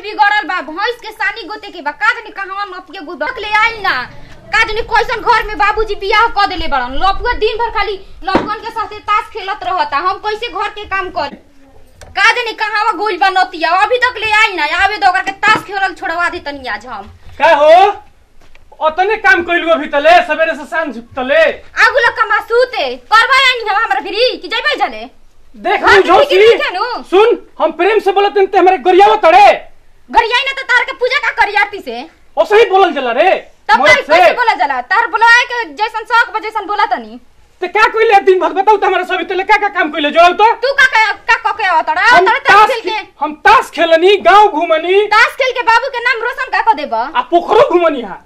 बिगड़ल बा भैंस के सानी गोते के बा का जानी कहवा नपिया गुदक ले आइल ना का जानी कैसन घर में बाबूजी बियाह क देले बड़न लपुआ दिन भर खाली लपुअन के साथे ताश खेलत रहता हम कैसे घर के काम कर का जानी कहवा गोइल बा नतिया अभी तक ले आइल ना आवे तो ओकर के ताश खेलल छोड़वा दे तनी आज हम का हो अतने काम कइलु अभी तले सवेरे से सांझ तले आगु लग कमा सूते करवा आइनी हम हमरा फिरी कि जइबै जले देख हाँ, मुझो ठीक है, ठीक है नु। सुन हम प्रेम से बोलत ते हमारे गरियावा तड़े गरियाई ना तो तार के पूजा का करी आरती से ओसे ही बोलल जला रे तब मोर तार से कैसे बोला जला तार बोला के जैसन शौक बा जैसन बोला तनी ते का कइले दिन भर बताऊ त हमारे सभी तले का का काम कइले जोड़ल तो तू का का का का के आवतड़ा हम तार ताश ताश खेल के खे- हम ताश खेलनी गांव घूमनी ताश खेल के बाबू के नाम रोशन का को देबा आ पोखरो घूमनी हा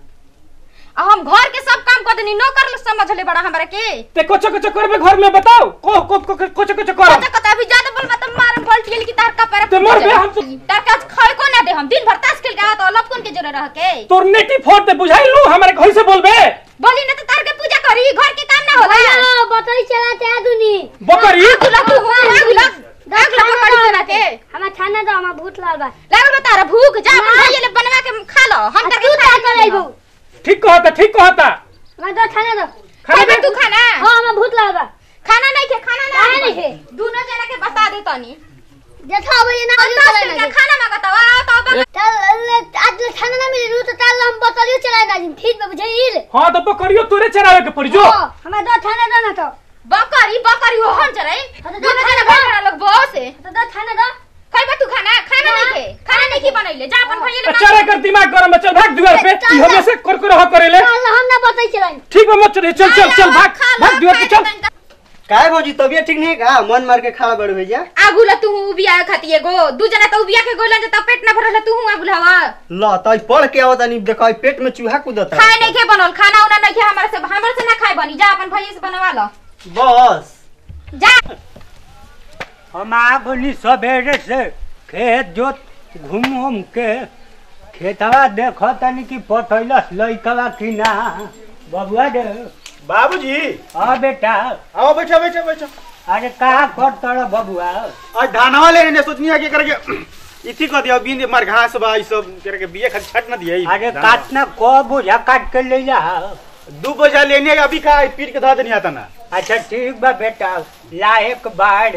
आ हम घर के सब काम कर देनी नौकर लो समझ ले बड़ा हमरा के ते कोच कोच करबे घर में बताओ को को को कोच कोच कर कता कता अभी ज्यादा बोल मत मारम बोल गेल की तार का पैर ते मर बे, हम तो- तार का खाए को ना दे हम दिन भर ताश खेल के आवत लपकन के जरे रह के तोर नेटी फोड़ ते बुझाई लू हमारे घर से बोलबे बोली ना तो तार के पूजा करी घर के काम ना होला हाँ, बकरी चलाते हैं दुनी बकरी आगु लग तू आगु लग आगु लग पकड़ी चला के हमार खाना दो हमार भूत लाल बा लागल बा तारा भूख जा अपन भाई ले बनवा के खा लो हम आ, करके तू खा क्या कर रही लेबो बहू ठीक कहता ठीक कहता हमार दो खाना दो खाना खाना दे। तू खाना हाँ हमार भूत लाल बा खाना नहीं खे खाना काहे नहीं नहीं खे? दोनों जना के बता दे तनी देखो अब ये ना हम आलू दस चलाए दिन ना का खाना मांगता वा तो अब चल आज खाना ना मिले रू तो चल हम बकरियो चलाए ना ठीक बा बुझाइल हां तो बकरियो तोरे चरावे के पड़ी जो हाँ, हमार दो खाना दो ना तो बकरी बकरी हो हम चले हाँ, तो दो दोनों खाना जना खा। भाई लोग बहुत से तो दो खाना दो खाइबा तू खाना खाना नहीं खे खाना नहीं खे बनैले जा अपन भाई ले चरे कर दिमाग गरम है, चल भाग दुआर पे चल, ई हमें से कर कर ह करेले चल हम ना बताई चलाई ठीक बा मत चल चल चल चल भाग भाग दुआर पे चल काय भौजी तबियत ठीक नहीं का मन मार के खड़ा बड़ भैया आगु ला तू उबिया खाती एगो दू जना तो उबिया के गोलन त पेट ना भरल तू आगु लावा ल तई पढ़ के आवत नहीं देखो पेट में चूहा कूदत खाए नहीं खे बनल खाना उना नहीं खे हमारे से हमारे से ना खाए बनी जा अपन भाई से बनवा लो बस जा हम आ गनी सवेरे से खेत जोत घूम घूम के खेतवा देख तनी कि पठैलस लइकवा कि ना बबुआ दे बाबूजी हाँ बेटा आओ बैठो बैठो बैठो अरे का कर तड़ बबुआ आज धानवा ले ने सोचनी है कि करके इथी कह दिया बिन मार घास बा ई सब करके बिये खाली छट न दिया अरे काटना को बुझा काट के ले जा दू बजा लेने अभी का पीट के धा देनी आता ना अच्छा ठीक बा बेटा लायक बाढ़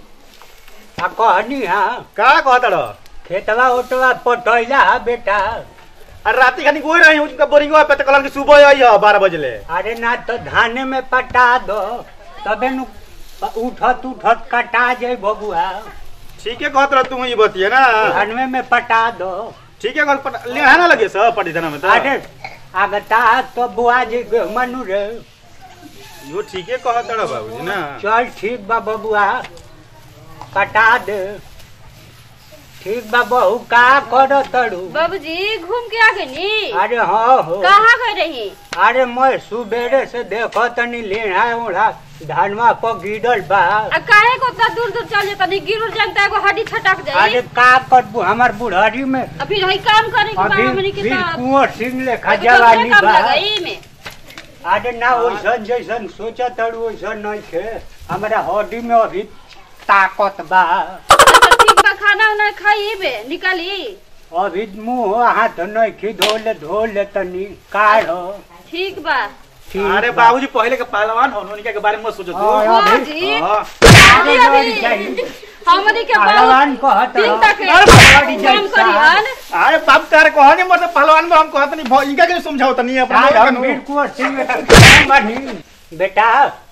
आ कहनी हाँ का कहता रह खेतवा उठवा पठैला बेटा अरे राती खानी गोई रही हूं उनका बोरिंगवा पे तो कलन के सुबह आई है बारह बजे ले अरे ना तो धाने में पटा दो तबे नु उठत उठत कटा जाए बबुआ ठीक है कहत रह तू ही बतिए ना धानवे में पटा दो ठीक है कहत पट- ले है ना लगे सब पटी धना में तो अरे आगता तो बुआ जी के मनु रे यो ठीक है कहत रह बाबूजी ना चल ठीक बा बबुआ कटा दे ठीक बा बहू का करो तड़ू बाबूजी घूम के आ गए नी अरे हाँ हो कहाँ गए रही अरे मैं सुबेरे से देखो तनी लेना उड़ा धनवा पर गिरल बा आ काहे को उतना दूर दूर चल जाता नहीं गिर जानता एगो हड्डी छटक अरे जाए का करबू हमार बुढ़ारी में अभी रही काम करे के बा अभी हमनी के फिर साथ कुंवर सिंह लेखा एगो दूसरे जवानी काम बा लगाई में अरे ना वैसन जैसन सोचा तड़ू वैसन नहीं थे हमारा हड्डी में अभी ताकत बा अच्छा ठीक बा खाना उना खाई बे निकाली अभी मुंह हाथ नहीं खी धोले धोले तनी काढ़ो ठीक बा ठीक अरे बा। बाबूजी पहले के पहलवान हो उनके के बारे में मत सोचो तू हाँ, हाँ अभी- जी हाँ। अरे लड़ी जाई। हमनी के पहलवान बहुत कहत दिन रहो। तक अरे लड़ी जाई काम करिहन अरे बाप तारे कहने मतलब पहलवान में हम कहत नहीं भ- इनका के समझाओ तनी अपना साहब, लोगन हम हो। वीर कुंवर सिंह बेटा बानी। बेटा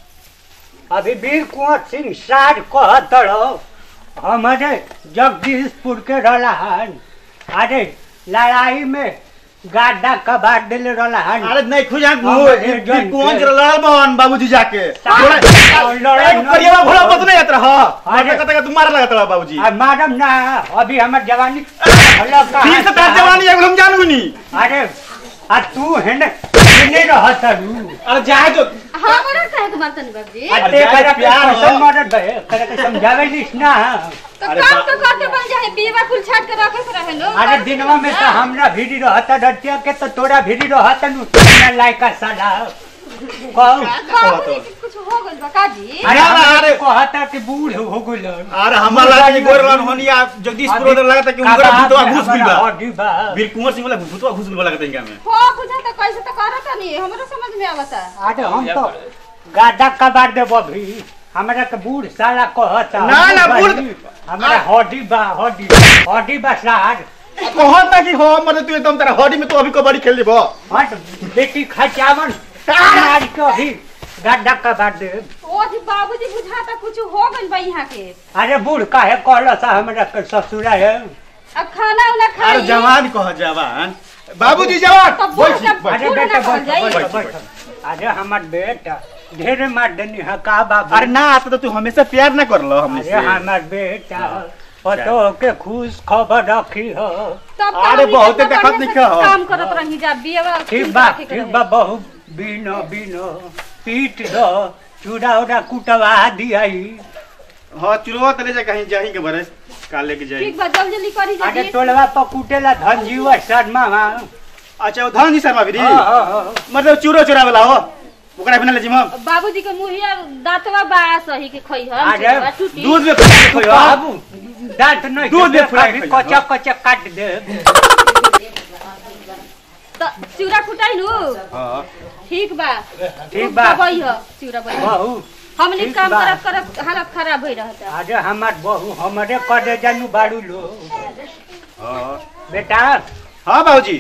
अभी वीर कुंवर सिंह सार कहत रहो हमारे जगदीशपुर के रहला हन अरे लड़ाई में गाड्डा कबाड़ दिल रहला हन अरे नहीं खुजा हाँ, ये जन कौन के। जरा लड़ल बहन बाबूजी जाके साहब, थोड़ा- लड़ल एक नहीं। करिया घोड़ा मत नहीं यात्रा हां अरे। अरे कतका तुम्हारा लगत रहा बाबूजी आ मैडम ना अभी हमार जवानी अलग कहाँ ठीक से तार था? जवानी है हम जानू नहीं अरे आ तू है ना नहीं रहत रू अरे जाए जो हमरा काहे के मारतन बाबूजी आ अरे ते जाए करा प्यार हो। कैसन मदद है करा के समझावे लिस ना तो अरे काम बाप तो करके बन जाए बीवा कुल छाट के रखे से रहे लो अरे दिनवा में तो हमरा भीड़ी रहता डटिया के तो तोरा भीड़ी रहता नु ना लायका साला कहू बाबूजी के कुछ हो गइल बा काजी अरे अरे, अरे अरे। कहता कि बूढ़ हो गइलन अरे हमारा लागी गोरलन होनिया जगदीशपुर उधर लगता कि उनका भूतवा घुस गइल बा हड्डी बा वीर कुंवर सिंह वाला भूतवा घुस गइल बा लगता इनका में हो बुझा त कैसे त करत नहीं हमरो समझ में आवता अरे हम तो गादा कबार देबो भी हमरा के बूढ़ साला कहता ना, ना, बूढ़- हमरा हड्डी बा हड्डी हड्डी बा सार कहता कि हो मतलब तू एकदम तेरा हॉडी में तू अभी कबड्डी खेल लेबो हट बेटी खचावन मार के अभी गादा कबार दे ओ जी बाबूजी बुझा त कुछ हो गइल बा यहाँ के अरे बूढ़ काहे कहला सा हमरा के ससुरा है अब खाना उना अरे खाई जवान कह जवान बाबूजी जवान तब बोल बैठ, के- बैठ। अरे बूढ़ बेटा ना बैठ कहल बैठ जाई। बैठ अरे हमर बेटा ढेर मार देनी है का बाबू अरे ना आता तो तू हमेशा प्यार ना करलो हमने अरे से हमर बेटा पतो के खुश खबर रखी हो तब अरे हमनी बहुते के देखत बढ़िया से दिखा हो। काम करत रही जा बिया ठीक बा ठीक बा बहु बिनो बिनो पीट दो चूड़ा उड़ा कुटवा दियाई हां चुरवा तले जा कहीं जाही के बरस काल लेके जाई ठीक बा जल्दी जल्दी करी जा अरे टोलवा पर कुटेला धनजीवा शर्मा मा अच्छा धन जी शर्मा भी हाँ, हाँ, हाँ। मतलब चूरो चुरा वाला हो ओकरा बिना ले जिम बाबूजी के मुहिया दांतवा बा सही के खई हम अरे, टूटी दूध में फुला के खोयो बाबू दांत नहीं दूध दूध में फुला के खइहो। कच्चा कच्चा काट दे त चिउरा कुटाई नु हां ठीक बा ठीक बा दबाई ह चिउरा बई बहु हमनी ठीक काम बा। करत करत हालत खराब भई रहता अरे हमार बहु हमारे करे जानू बाड़ू लो हां बेटा हां बाबूजी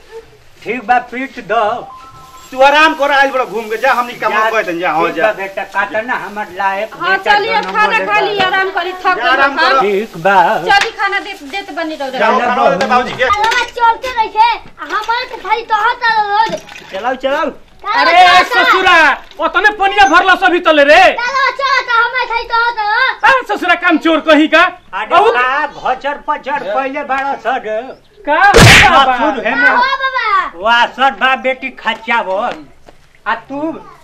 ठीक बा पीट दो तू आराम कर आइल बड़ा घूम के जा हमनी काम जा- कहत जा हो ठीक जा बा बेटा काटा ना हमार लायक हां बेटा चलिए दोनों खाना बोले खा ली बा। आराम करी थक जा, आराम गइल करो। ठीक बा चली खाना दे देत बनी रहो जाओ चलो, खाना दे बाबूजी के अलावा चलते रही थे हमारे तो खाली तो हाथ आलो रोज चलाओ चलाओ अरे ससुरा ओतने पनिया भरला सभी तले रे चलो चलो तो हमारे खाली तो हाथ आलो आ ससुरा काम चोर कही का अरे बहुत का घचर पचर पहले बड़ा सर का बाबा? मथुर है ओ में बाबा वासर बा बेटी खच्चा बोल आ तू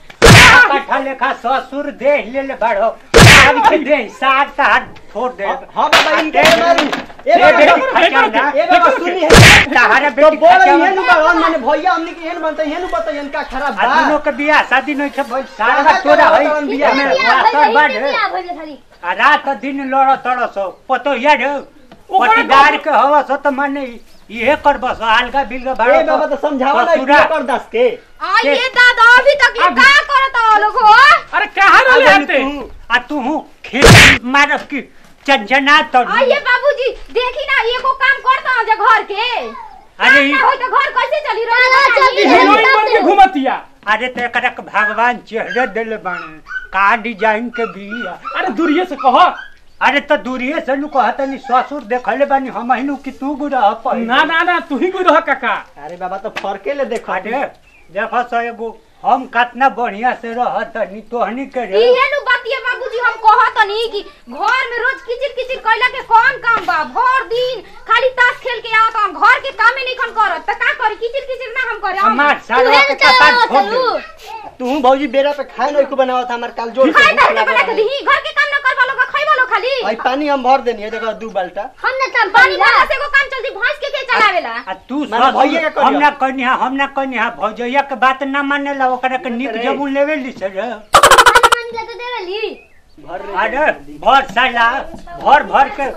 कट्ठा लेखा ससुर देह ले ले बड़ो आज के दे सात तार छोड़ दे हाँ बाबा इनके दे- मारू ए दे बाबा बेटी देखो, खच्चा देखो, ना ए बाबा सुनी है कहारे तो बेटी बोल खच्चा ये नु बा। बाबा माने भैया हमनी के एहन बनते एहन बताइए इनका खराब आ बा दोनों के बियाह शादी नहीं छे भाई सारा कहाँ तोरा कहाँ है तोरा बियाह में बिया वासर भइले बाड़ बिया भइले खाली आ रात दिन लड़ तड़स पतो यार ओकरा पटीदार के हवा सो तो माने इहे कर बस अलगा बिलगा ए भाड़ा बाबा तो समझावा ना ससुरा। कर दस के आ ये दादा अभी तक ये अब- का करत हो लोग हो अरे कहाँ आ रहले जानी आते तू आ तू हूँ खेत मारब की चंचना तो आ ये बाबूजी देखी ना एगो काम करता हूं जे घर के अरे ई- ना होई तो घर कैसे चली चलो, रोज चली। हीरोइन बन के घुमतिया अरे तो एकरा के भगवान चेहरे दिले बाने का डिजाइन के बिया अरे दूरिये से कह अरे तो दूरिये से नु कहत नहीं ससुर देखले बानी हम हिनु कि तू गुरा पहिले ना ना ना तू ही कोई रह काका अरे बाबा तो फरके ले देखो अरे देखो सो एगो हम कितना बढ़िया से रहत नहीं तोहनी के रे इहे नु बातिया बाबूजी हम कहत नहीं कि घर में रोज किचिर किचिर कइला के कौन काम बा भर दिन खाली ताश खेल के आवत हम घर के कामे नहीं खन करत त का करी किचिर किचिर ना हम करे हम हमार सारा के तुहे कपाट चलो छोड़ चलू दे तू भौजी बेरा पे खाए नहीं को बनावा था हमार काल जोड़ खाए भूख त लागल बना के रहे। दही घर के काम न करबा लोग खइबा लोग खाली आई पानी हम भर देनी है देखो दू बाल्टा हम न तम पानी पानी भरला से एगो काम चलती भैंस के के चलावेला आ तू माने भैया के ससुर करिया। हम ना कहनी हम ना कहनी हा भौजैया के बात ना माने ला ओकरा के निक रे। जबुन लेवे ली से रे पानी मान ले तो देवेली भर अरे भर साला भर भर के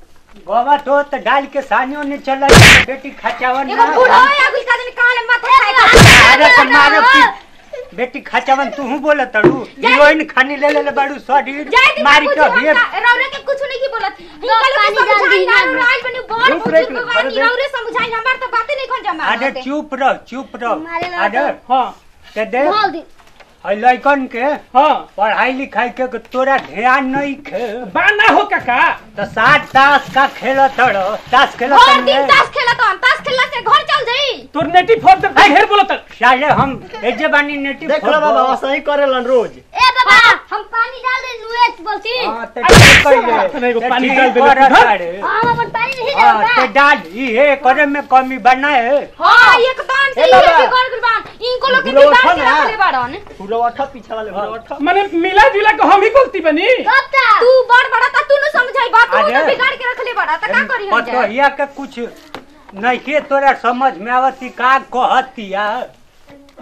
गोवा तो त डाल के सानियो ने चला बेटी खचावन एगो ना बूढ़ो है अगली का दिन काले माथा खाए अरे तो मारो की बेटी खचावन तू हूं बोलत तड़ू हीरोइन खानी ले ले बाड़ू शरीर जय दी मारी के बाबूजी, भेड़ हम ना- रौरे के कुछ नहीं की बोलत लो, इनका लोग पानी डाल समझाई दी ना ना। राज बनी बड़ रुक रे, बुजुर्ग रुक, बानी अरे रौरे समझाई हमार तो बातें नहीं खन जमा अरे चुप रह चुप रह मारे ला अरे हाँ के दे बोल दी है लइकन के हाँ पढ़ाई लिखाई के तोरा ध्यान नहीं खे बाना हो काका तो सात ताश का खेल तड़ो ताश खेल हर दिन ताश खेलत हन ताश खेलला से घर चल जाई तोर नेटी फोन ते ढेर बोलत साले हम एजे बानी नेटी देख लो बाबा सही करेलन रोज ए बाबा हम पानी डाल दे नुएट बोलती हां ते अरे, ठीक कइले। अरे, एगो ते पानी ठीक डाल देले करत तू, बाड़े। हम अपन पानी नहीं हाँ, देता ते डाल इहे करे में कमी बनाए हां एकदम से ए ये बाबा। बिगड़ गइल बान इनको लोग के बुढ़वा बिगाड़ था के ना। रखले बाड़न पूरा अठा पीछा वाले पूरा अठा माने मिला जुला के हम ही गलती बनी कब ता तू बड़ बड़ा ता तू न समझाई बात तू अरे। तो बिगाड़ के रखले बाड़ा त का करी हम जा पतोहिया के कुछ नहीं के तोरा समझ में आवती का कहतिया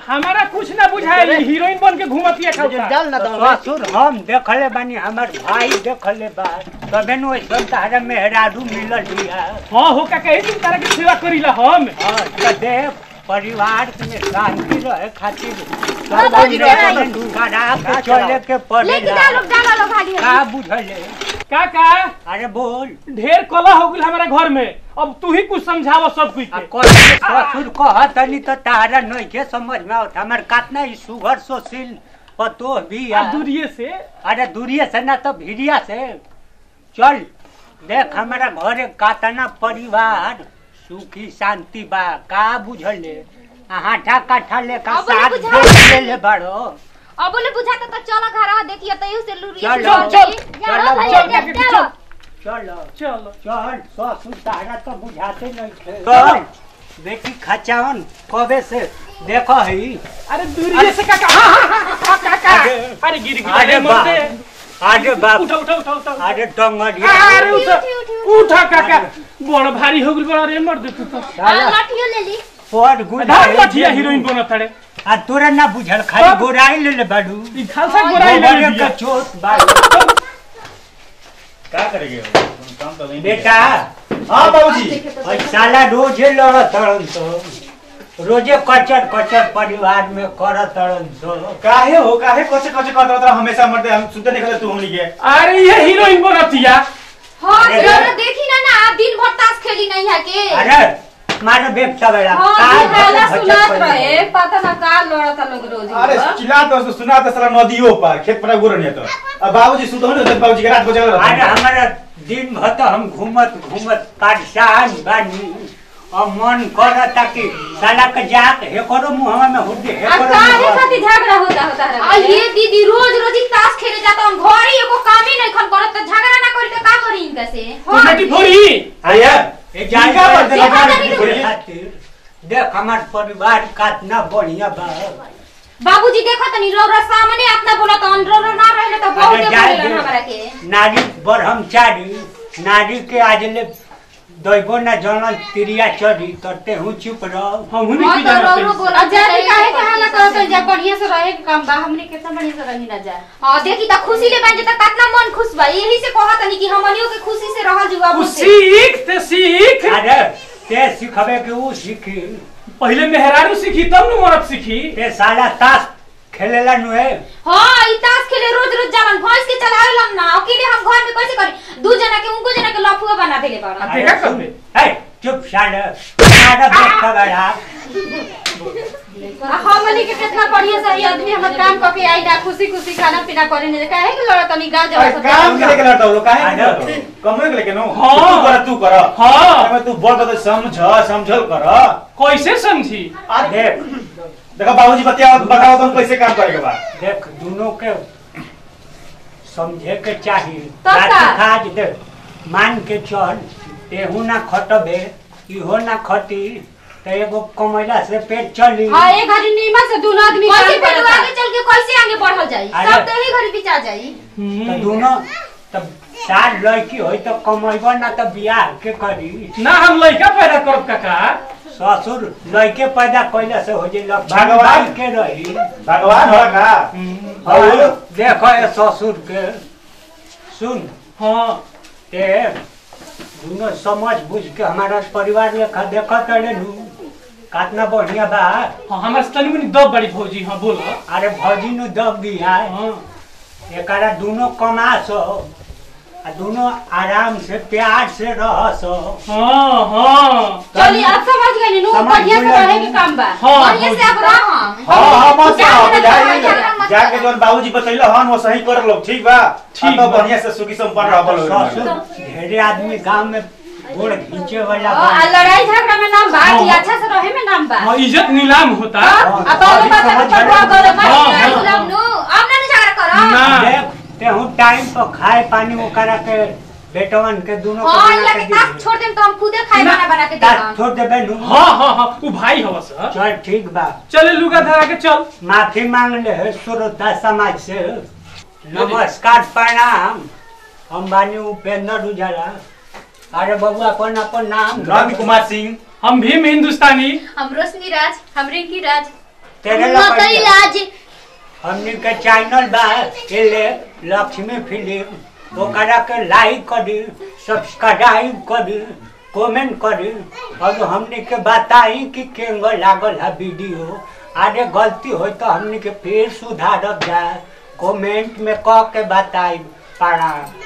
हमारा कुछ ना बुझाई हीरोइन बन के घूमतिया खौता डाल ना तो दो ससुर हम देखले बानी हमर भाई देखले बा तबे नु सब तारा मेहरारू मिलल बिया हाँ हो का कहे तुम तारा के सेवा करीला हम हाँ, तो देह परिवार में शांति रहे खातिर हाँ, बाबूजी, सब खराब के चले के लेके पड़ेला डालो डालो लो भागी का बुझले काका अरे बोल ढेर कला हो गई हमारे घर में अब तू ही कुछ समझाव सब कुछ आ के। कहे ससुर कह तनी तो तारा नहीं के समझ में आवत हमर कातना ई सुगर सोसिल पतो भी आ आ दूरिये से अरे दूरिये से ना तो भिड़िया से चल देख हमारा घरे कातना परिवार सुखी शांति बा का बुझले हाथा काठा लेका अब बोले साथ बुझा। देख ले ले बड़ो अब बोले बुझाता तो चलो घर देखिए तो यू से लूरिया चलो, चल, जाओ भाई चल, जा- चल, जाओ चलो चलो चल ससुर तारा तो बुझाते नहीं थे चल बेटी खचावन कबे से देखो ही अरे दूरिये से काका हाँ, हाँ, हाँ, हाँ, काका अरे- अरे गिर गिर अरे अरे बाप मरते अरे बाप उठा उठा उठा उठा अरे टंगड़िया अरे उठा उठा काका बड़ भारी हो गई बड़ा रे मर दे तू तो साला लाठियो ले ली पर गुड़ धार लठिया हीरोइन बनत तड़े आ तोरा ना बुझल खाली तब- गोराई ले ले बाडू ई खालसा गोराई ले गोबरे लिया का चोट बाडू का करेंगे काम तो नहीं बेटा हाँ बाबूजी और साला रोजे लड़त तड़न तो रोजे कचर कचर परिवार में करत तड़न तो काहे हो काहे कचे कचे कहत रहत हमेशा मरते हम सुनते निकले तू हमनी के अरे ये हीरोइन बनतिया हाँ अरे जरा देखी ना ना आप दिन भर ताश खेली नहीं है के अरे मारो बेटा बेड़ा हाँ दिन वाला भचक सुनात पड़ी। रहे पता ना का लड़ता लोग रोज अरे चिल्ला तो सुना तो साला नदियों पर खेत पर गोर नहीं तो अब बाबूजी सुतो नहीं होते बाबूजी के रात बजा अरे रहता हमारा दिन भर तो हम घूमत घूमत परेशान बानी और मन करता कि साला के जात हे करो मुहवा में हुड्डी हे आ करो काहे मुहवा में। खातिर झगड़ा होता होता आ रहे ये दीदी रोज रोज ही ताश खेले जाता हम घर ही एको काम ही नहीं खन करत तो झगड़ा ना करी तो का करी इनका से तू बेटी फोड़ी आया ए जाई इनका कर बदला देखा जाने जाने के के लिए। खातिर देख हमार परिवार कितना बढ़िया बा बाबूजी देखो तनी रो रो सामने अपना बोला तो रो रो ना रहले तो बहुत अरे जाए बोलेला दे। हमरा के नारी ब्रह्मचारी नारी के आज ले दैबो ना जनल तिरिया चढ़ी तरते हूँ चुप रहो हम हुनी हाँ की तो रो रो जाना बोला जाने काहे के हाला करत जा बढ़िया से रहे के काम बा हमने कितना बढ़िया से रही ना जा हां देखी त खुशी ले बन जता कितना मन खुश बा यही से कहत तनी कि हमनियो के खुशी से रहल जुआ तू बुझे सीख ते सीख अरे ते सिखबे के ऊ सीखी पहले मेहरारू सीखी तब न मरद सीखी ते साला ताश खेलेला नुए हां ई ताश खेले रोज रोज जालन भैंस के चलावेलन ना अकेले हम घर में कैसे करी दू जना के उनको जना के लफुआ बना देले बाड़न अब देखा करबे हे चुप साले साला बेटा बड़ा आ हमनी के कितना बढ़िया से आदमी हमर काम करके आई ना खुशी खुशी खाना पीना करे ने काहे के लड़त नहीं गांव अरे जवा काम के लेके लड़ता हो लोग काहे आ के जाओ। लड़ता हो? कमरे के लेके नो हाँ। तू कर तू कर हाँ। अरे तू बोल तो समझ समझल कर कैसे समझी आ देख देखो बाबूजी बताओ बताओ तुम कैसे काम करे के बा देख दोनों के समझे के चाहिए तब का? रात खाज दे मान के चल तेहू ना खटबे इहो ना खटी तो एगो कमैला से पेट चली हां एक घड़ी नीमा से दोनों आदमी काम कैसे फिर करता आगे चल के कैसे आगे बढ़ल जाई अरे। सब तो ही घड़ी बिचा जाई तो दोनों तब चार लड़की होई तो कमैबो ना तो बियाह के करी ना हम लड़का पैदा करब काका ससुर लड़के पैदा कैला से हो जाए भगवान। के रही भगवान हो का और देखो ये ससुर के सुन हाँ ते दोनों समझ बुझ के हमारा परिवार लेखा देखा तड़े नु कितना बढ़िया बा हाँ हमारे से तनी मनी दब बड़ी भौजी हाँ बोलो अरे भौजी नु दब गया हाँ एकरा दोनों कमा सो आ दोनों आराम से प्यार से रह सो हाँ हाँ चलिए अब समझ गए नु समझ बढ़िया से गइल रहे नु। के काम बा हाँ बढ़िया से आप रह हाँ हाँ मत जाके जाओ ना जाके मत जाके करो। जोन बाबूजी बतैलो हन वो सही कर लो ठीक बा ठीक ठीक तो बा। बढ़िया से सुखी संपन्न रहबो ससुर लोग ढेरे आदमी गांव में गोड़ खींचे वाला आ बा। लड़ाई झगड़ा में नाम बा हाँ। कि अच्छा से रहे में नाम बा हाँ इज्जत नीलाम होता आ तो अभी बात समझ है गए। तो करे हाँ, हाँ। मतलब नु अब ना झगड़ा करो ना देख तेहू टाइम पर खाए पानी ओकरा के बेटवन के दोनों के हाँ बना इला के के दी ताश छोड़ देम तो हम खुदे खाए ना, बना बना के ताश देबम छोड़ देबे नु हाँ हाँ हाँ वो भाई हवा सर चल ठीक बा चले लुगा धरा के चल माफी मांग ले है श्रोता समाज से नमस्कार प्रणाम हम बानी उपेंद्र उजाला अरे बबुआ अपन अपन नाम नंद कुमार सिंह हम भीम हिंदुस्तानी हम रोशनी राज हम रिंकी राज तेरे नौकरी लकड़िया लाज हमनी के चैनल बा एले लक्ष्मी फिल्म ओकरा के लाइक करी सब्सक्राइब करी कमेंट करी और हमनी के बताई कि केंग लागल है वीडियो आगे गलती हो तो हमनी के फिर सुधारब जाए कमेंट में कह के बताई प्रणाम